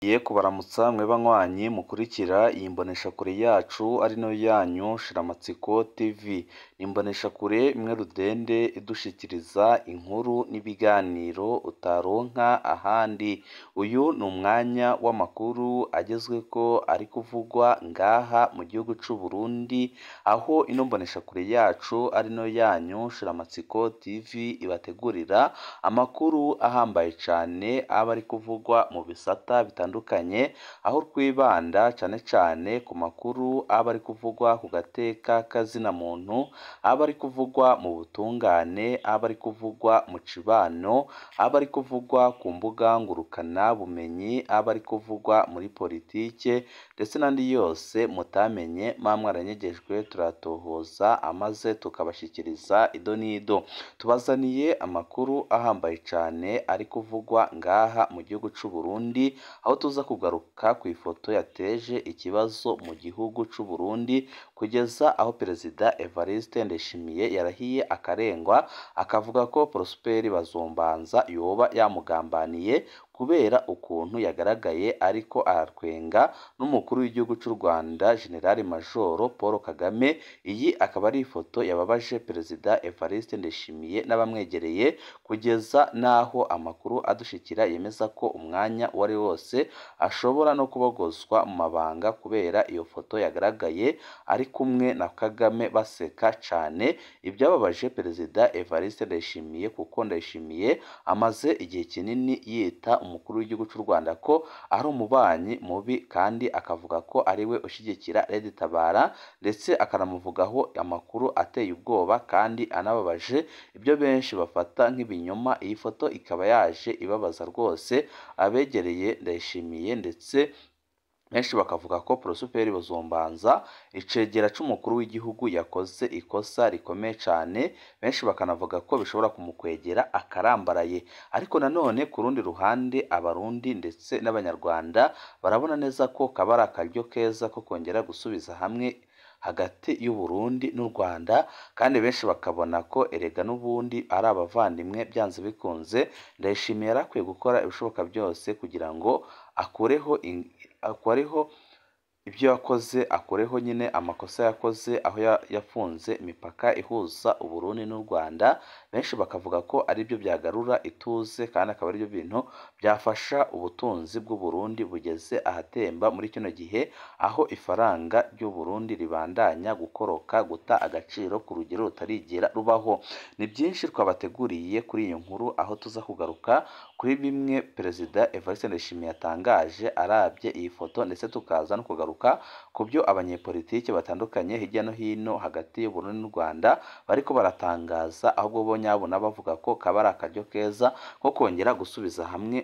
Nongeye kubaramutsa mwe banywanyi mukurikira iyi mboneshakure yacu ari nayo yanyu Shiramatsiko TV. Ni imboneshakure imwe rudende idushikiriza inkuru n'ibiganiro utaronka ahandi. Uyu ni umwanya w'amakuru agezweko ari kuvugwa ngaha mu gihugu c'u Burundi, aho ino mboneshakure yacu ari nayo yanyu Shiramatsiko TV ibategurira amakuru ahambaye cane aba ari kuvugwa mu bisata bitandukanye, aho twibanda cane cane ku makuru aba ari kuvugwa ku gateka k'azina muntu, aba ari kuvugwa mu butungane, aba ari kuvugwa mu cibano, aba ari kuvugwa ku mbuga ngurukana bumenyi, aba ari kuvugwa muri politike ndetse n'andi yose mutamenye muba mwaranyegejwe turayatohoza amaze tukabashikiriza ido n'ido. Tubazaniye amakuru ahambaye cane ari kuvugwa ngaha mu gihugu c'u Burundi, aho tuza kugaruka kw'ifoto yateje ikibazo mu gihugu c'u Burundi, kugeza aho Perezida Evariste Ndayishimiye yarahiye akarengwa, akavuga ko Prosper Bazombanza yoba yamugambaniye kubera ukuntu yagaragaye ariko aratwenga n'umukuru w'igihugu c'u Rwanda General Major Paul Kagame. Iyi akaba ari ifoto yababaje Perezida Evariste Ndayishimiye n'abamwegereye, kugeza n'aho amakuru adushikira yemeza ko umwanya uwo ari wo wose ashobora no kubogozwa mu mabanga kubera iyo foto yagaragaye ari kumwe na Kagame baseka cane. Ibyababaje Perezida Evariste Ndayishimiye kuko Ndayishimiye amaze igihe kinini yita umukuru w'igihugu c'u Rwanda ko ari umubanyi mubi kandi akavuga ko ariwe ushigikira Red Tabara ndetse akanamuvugaho amakuru ateye ubwoba kandi anababaje, ibyo benshi bafata nk'ibinyoma. Iyi foto ikaba yaje ibabaza rwose abegereye Ndayishimiye ndetse benshi bakavuga ko Prosper Bazombanza icegera c'umukuru w'igihugu yakoze ikosa rikomeye cane, benshi bakanavuga ko bishobora kumukwegera akarambaraye. Ariko nanone ku rundi ruhande Abarundi ndetse n'Abanyarwanda barabona neza ko kaba ari akaryo keza ko kongera gusubiza hamwe hagati y'u Burundi n'u Rwanda, kandi benshi bakabona ko erega n'ubundi ari abavandimwe byanze bikunze. Ndayishimiye yari akwiye gukora ibishoboka byose kugira ngo akureho akureho ibyo yakoze, akureho nyine amakosa yakoze aho yafunze imipaka ihuza u Burundi n'u Rwanda. Benshi bakavuga ko aribyo byagarura ituze kandi akaba aribyo bintu byafasha ubutunzi bw'u Burundi bugeze ahatemba muri kino gihe, aho ifaranga ry'u Burundi ribandanya gukoroka, guta agaciro ku rugero rutarigera rubaho. Ni byinshi twabateguriye kuri iyi nkuru, aho tuza kugaruka kuri bimwe Perezida Evariste Ndayishimiye yatangaje arabye iyi foto, ndetse tukaza no kugaruka ku byo abanyepolitike batandukanye hirya no hino hagati y'u Burundi n'u Rwanda bariko baratangaza, ahubwo bo nyabuna bavuga ko kaba ari akaryo keza ko kongera gusubiza hamwe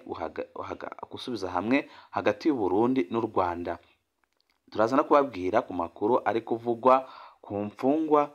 gusubiza hamwe hagati y'u Burundi n'u Rwanda. Turaza no kubabwira ku makuru ari kuvugwa ku mfungwa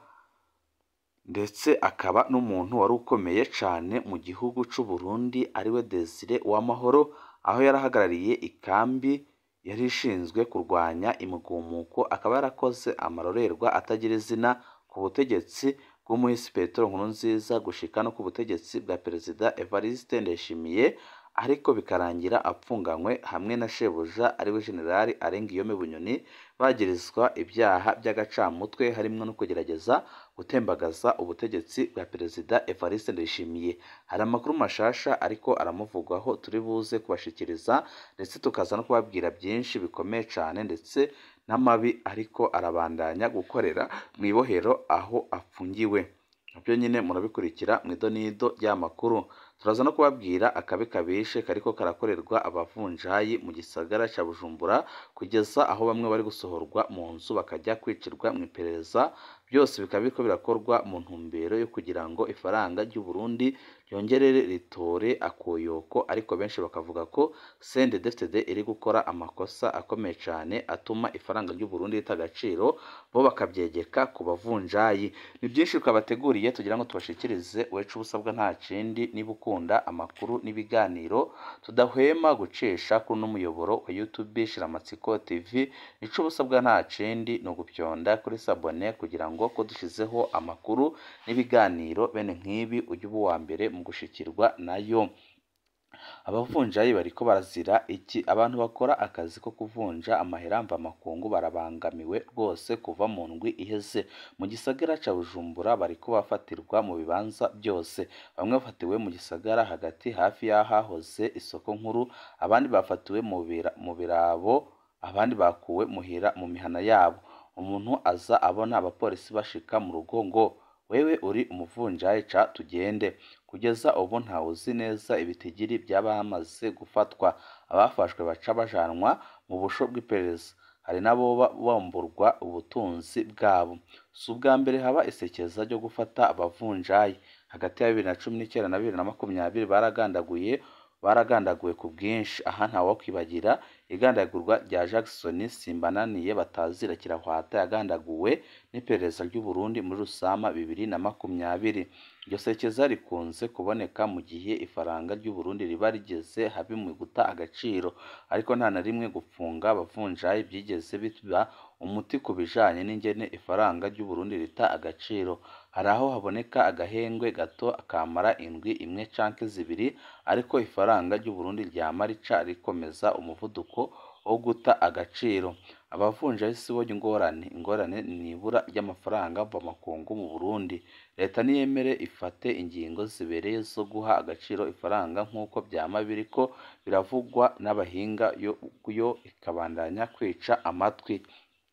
ndetse akaba n'umuntu wari ukomeye cane mu gihugu c'u Burundi ariwe Desire Uwamahoro, aho yari ahagarariye ikambi yari ishinzwe kurwanya imigumuko, akaba yarakoze amarorerwa atagira izina ku butegetsi bw'umuhisi Petero Nkurunziza gushika no ku butegetsi bwa Perezida Evariste Ndayishimiye, ariko bikarangira apfunganywe hamwe na shebuja ariwe General Arenguiyome Bunyoni, bagirizwa ibyaha by'agacamutwe harimwo no kugerageza gutembagaza ubutegetsi bwa Perezida Evariste Ndayishimiye. Hari amakuru mashasha ariko aramuvugwaho turi buze kubashikiriza, ndetse tukaza no kubabwira byinshi bikomeye cane ndetse n'amabi ariko arabandanya gukorera mw'ibohero aho afungiwe. Navyo nyine murabikurikira mw'idonido ry'amakuru. Turaza no kubabwira akabi kabishe kariko karakorerwa abavunjayi mu gisagara ca Bujumbura, kugeza aho bamwe bari gusohorwa mu nzu bakajya kwicirwa mw'iperereza, byose bikaba biriko birakorwa mu ntumbero yo kugira ngo ifaranga ry'u Burundi ryongere ritore akoyoko, ariko benshi bakavuga ko CNDD-FDD iri gukora amakosa akomeye cane atuma ifaranga ry'u Burundi rita agaciro, bo bakavyegeka ku bavunjayi. Ni byinshi twabateguriye tugira ngo tubashikirize, wecu ubusabwa nta kindi niba ukunda amakuru n'ibiganiro tudahwema gucisha kuri uno muyoboro wa YouTube Shiramatsiko TV, ico ubusabwa nta kindi ni ugupyonda kuri sabone kugira ngo ko dushizeho amakuru n'ibiganiro bene nk'ibi ujye uba uwa mbere mu gushikirwa nayo. abavunjayi bariko barazira iki abantu bakora akazi ko kuvunja amahera mvamakungu barabangamiwe rwose kuva mu ndwi iheze mu gisagara ca Bujumbura bariko bafatirwa mu bibanza byose bamwe bafatiwe mu gisagara hagati hafi y'ahahoze isoko nkuru abandi bafatiwe mu bira- mu birabo abandi bakuwe muhira mu mihana yabo umuntu aza abona abapolisi bashika mu rugo ngo wewe uri umuvunjayi ca tugende kugeza ubu ntawuzi neza ibitigiri by'abamaze gufatwa abafashwe baca bajanwa mu busho bw'iperereza hari n'aboba bamburwa ubutunzi bwabo si ubwa mbere haba isekeza ryo gufata abavunjayi hagati ya bibiri na cumi n'icyenda na bibiri na makumyabiri baragandaguye baragandaguwe ku bwinshi aha ntawokwibagira igandagurwa rya Jackson Simbananiye batazira kirahwata yagandaguwe n'iperereza ry'u Burundi muri Rusama bibiri na makumyabiri iryo sekeza rikunze kuboneka mu gihe ifaranga ry'u Burundi riba rigeze habi mu guta agaciro ariko nta na rimwe gufunga abavunjayi byigeze biba umuti ku bijanye n'ingene ifaranga ry'u Burundi rita agaciro hari aho haboneka agahengwe gato akamara indwi imwe canke zibiri ariko ifaranga ry'u Burundi ryama rica rikomeza umuvuduko wo guta agaciro abavunjayi si bo ingorane ingorane ni ibura ry'amafaranga mvamakungu mu Burundi leta niyemere ifate ingingo zibereye zo guha agaciro ifaranga nk'uko byama biriko biravugwa n'abahinga yo, yo ikabandanya kwica amatwi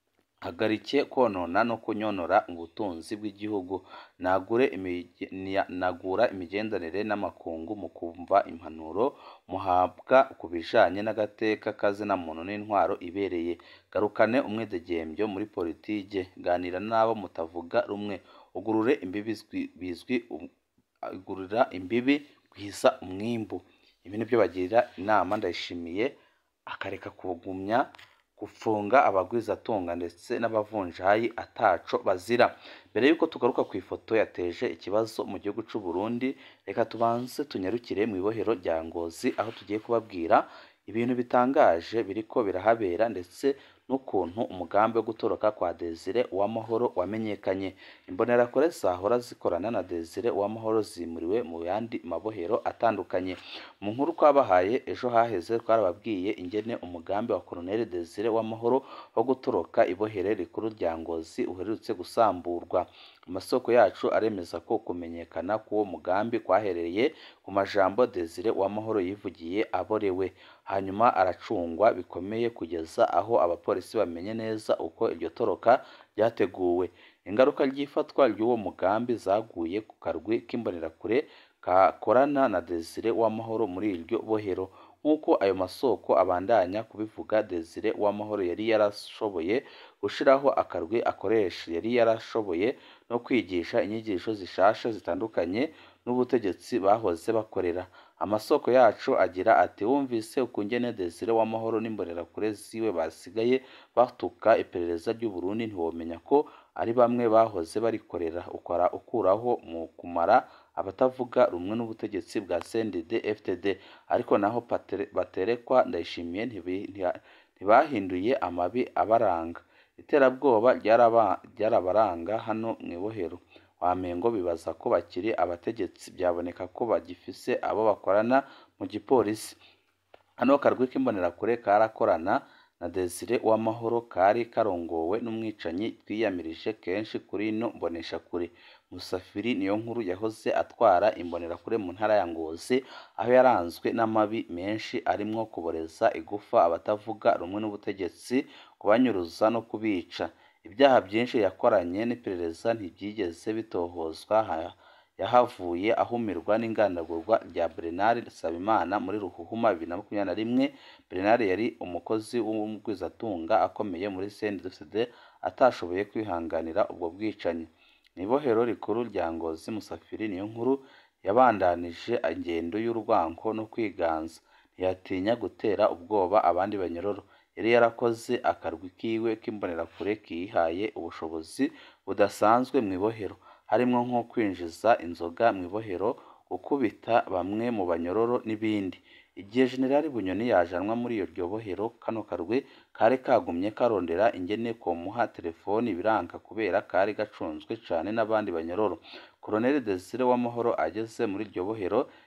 hagarike konona no kunyonora ubutunzi bw'igihugu nagure imige- niya- nagura imigenderanire n'amakungu mu kumva impanuro muhabwa ku bijanye n'agateka kazina muntu n'intwaro ibereye garukane umwidegembyo muri politike ganira n'abo mutavuga rumwe ugurure imbibi bizwi- bizwi um- ugurira imbibi gwiza umwimbu ibi nibyo bagirira inama ndayishimiye akareka kugumya gufunga abagwizatunga ndetse n'abavunjayi ataco bazira mbere y'uko tugaruka ku ifoto yateje ikibazo mu gihugu c'u Burundi reka tubanze tunyarukire mu ibohero rya Ngozi aho tugiye kubabwira ibintu bitangaje biriko birahabera ndetse n'ukuntu umugambi wo gutoroka kwa Desire Uwamahoro wamenyekanye imbonerakure zahora zikorana na Desire Uwamahoro zimuriwe mu yandi mabohero atandukanye mu nkuru twabahaye ejo haheze twarababwiye ingene umugambi wa Colonel Desire Uwamahoro wo gutoroka ibohere rikuru rya Ngozi uherutse gusamburwa amasoko yacu aremeza ko kumenyekana k'uwo mugambi kwahereye ku majambo Desire Uwamahoro yivugiye aborewe hanyuma aracungwa bikomeye kugeza aho abapolisi bamenye neza uko iryo toroka ryateguwe ingaruka ry'ifatwa ry'uwo mugambi zaguye ku karwi k'imbonerakure kakorana na Desire Uwamahoro muri iryo bohero nk'uko ayo masoko abandanya kubivuga Desire Uwamahoro yari yarashoboye gushiraho akarwi akoresha yari yarashoboye no kwigisha inyigisho zishasha zitandukanye n'ubutegetsi bahoze bakorera amasoko yacu agira ati wumvise ukungene Desire Uwamahoro n'imbonerakure ziwe basigaye batuka iperereza ry'u Burundi ntiwomenya ko ari bamwe bahoze barikorera ukora ukuraho mu kumara abatavuga rumwe n'ubutegetsi bwa CNDD FDD ariko naho Patere- baterekwa ndayishimiye ntibi- ntiya- ntibahinduye amabi abaranga iterabwoba ryaraba- ryarabaranga hano mu ibohero wamengo bibaza ko bakiri abategetsi byaboneka ko bagifise abo bakorana mu gipolisi hano karwi k'imbonerakure karakorana na Desire Uwamahoro kari karongowe n'umwicanyi twiyamirije kenshi kuri ino mboneshakure Musafiri niyo nkuru yahoze atwara imbonerakure mu ntara ya Ngozi aho yaranzwe n'amabi menshi arimwo kuboreza igufa abatavuga rumwe n'ubutegetsi kubanyuruza no kubica ibyaha byinshi yakoranye n'iperereza ntibyigeze bitohozwa ha- yahavuye ahumirwa n'ingandagurwa rya Bernard Nsabimana muri Ruhuhuma bibiri na makumyabiri na rimwe Bernard yari umukozi w'umugwizatunga akomeye muri CNDD atashoboye kwihanganira ubwo bwicanyi mu ibohero rikuru rya Ngozi Musafiri niyo nkuru yabandanije ingendo y'urwanko no kwiganza ntiyatinya gutera ubwoba abandi banyororo yari yarakoze akarwi kiwe k'imbonerakure kihaye ubushobozi budasanzwe mu ibohero harimwo nko kwinjiza inzoga mu ibohero gukubita bamwe mu banyororo n'ibindi igihe Generali Bunyoni yajanwa muri iryo bohero kano karwi kari kagumye karondera ingene komuha telefoni biranka kubera kari gacunzwe cane n'abandi banyororo Colonel Desire Uwamahoro ageze muri iryo bohero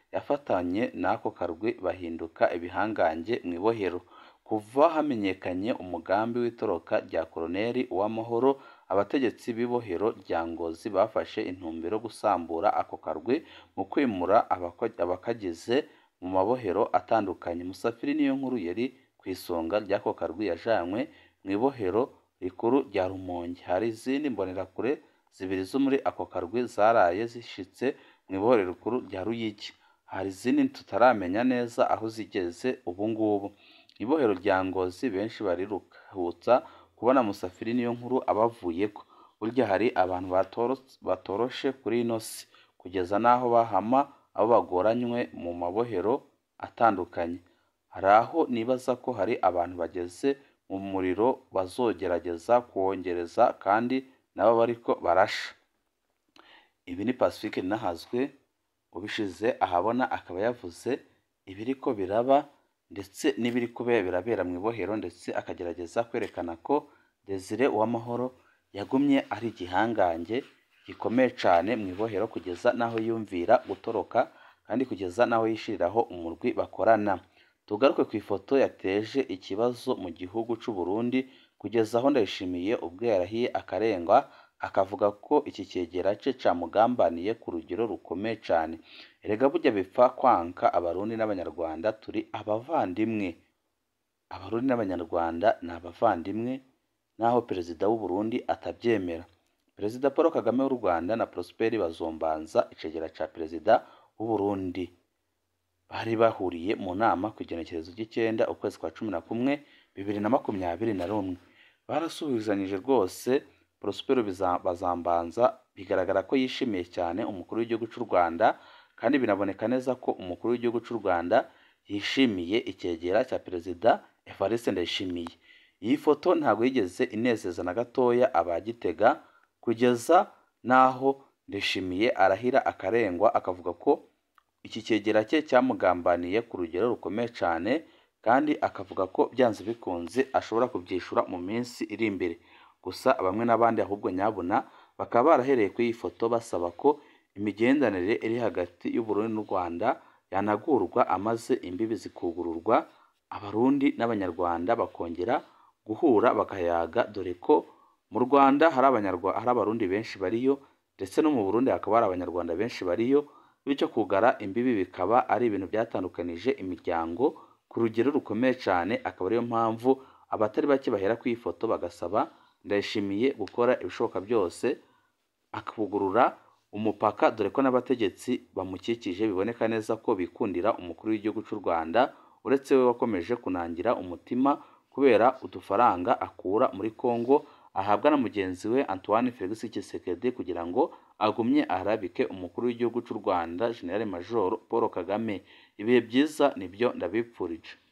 yafatanye n'ako karwi bahinduka ibihangange mu ibohero kuva hamenyekanye umugambi w'itoroka rya Koloneli Uwamahoro abategetsi b'ibohero rya Ngozi bafashe intumbero yo gusambura ako karwi mu kwimura abakagize mu mabohero atandukanye Musafiri niyo nkuru yari ku isonga ry'ako karwi yajanywe mu ibohero rikuru rya Rumonge hari izindi mbonerakure zibiri zo muri ako karwi zaraye zishitse mu ibohero rikuru rya Ruyigi hari izindi tutaramenya neza aho zigeze ubu ngubu ibohero rya Ngozi benshi bariruhutsa kubona Musafiri niyo nkuru abavuyeko burya hari abantu batoroshe kuri ino si kugeza n'aho bahama abo bagoranywe mu mabohero atandukanye hari aho nibaza ko hari abantu bageze mu muriro bazogerageza kuwongereza kandi nabo bariko barasha ibi ni Pacifique Ninahazwe ubishize ahabona akaba yavuze ibiriko biraba ndetse n'ibiri kubera birabera mu ibohero ndetse akagerageza kwerekana ko Desire Uwamahoro yagumye ari igihangange gikomeye cyane mu ibohero kugeza n'aho yumvira gutoroka kandi kugeza n'aho yishiriraho umurwi bakorana tugaruke ku ifoto yateje ikibazo mu gihugu cy'u Burundi kugeza aho Ndayishimiye ubwo yarahiye akarengwa akavuga ko iki cyegera cye camugambaniye ku rugero rukomeye cyane erega burya bipfa kwanka abarundi n'abanyarwanda turi abavandimwe abarundi n'abanyarwanda ni abavandimwe naho perezida w'u Burundi atabyemera perezida Paul Kagame w'u Rwanda na Prosper Bazombanza icegera ca perezida w'u Burundi bari bahuriye mu nama ku igenekerezo ry'icyenda ukwezi kwa cumi na kumwe bibiri na makumyabiri na rumwe barasuhuzanyije rwose Prosper Bazambanza bigaragara ko yishimiye cyane umukuru w'igihugu cy'u Rwanda kandi binaboneka neza ko umukuru w'igihugu cy'u Rwanda yishimiye icyegera cya perezida Evariste Ndayishimiye iyi foto ntabwo yigeze inezeza na gatoya abagitega kugeza n'aho Ndayishimiye arahira akarengwa akavuga ko iki cyegera cye cyamugambaniye ku rugero rukomeye cyane kandi akavuga ko byanze bikunze ashobora kubyishura mu minsi iri imbere gusa bamwe n'abandi ahubwo nyabuna bakaba barahereye kuri iyi foto basaba ko imigenderanire iri hagati y'u Burundi n'u Rwanda yanagurwa amaze imbibi zikugururwa abarundi n'abanyarwanda bakongera guhura bakayaga dore ko mu Rwanda hari abanyarwanda hari abarundi benshi bariyo ndetse no mu Burundi hakaba hari abanyarwanda benshi bariyo bityo kugara imbibi bikaba ari ibintu byatandukanije imiryango ku rugero rukomeye cyane akaba ariyo mpamvu abatari bake bahera ku ifoto bagasaba Ndayishimiye gukora ibishoboka byose akavugurura umupaka dore ko n'abategetsi bamukikije biboneka neza ko bikundira umukuru w'igihugu cy'u Rwanda uretse we wakomeje kunangira umutima kubera udufaranga akura muri Congo ahabwa na mugenzi we Antoine Felix Tshisekedi kugira ngo agumye arabike umukuru w'igihugu cy'u Rwanda General Major Paul Kagame ibihe byiza nibyo ndabipfurije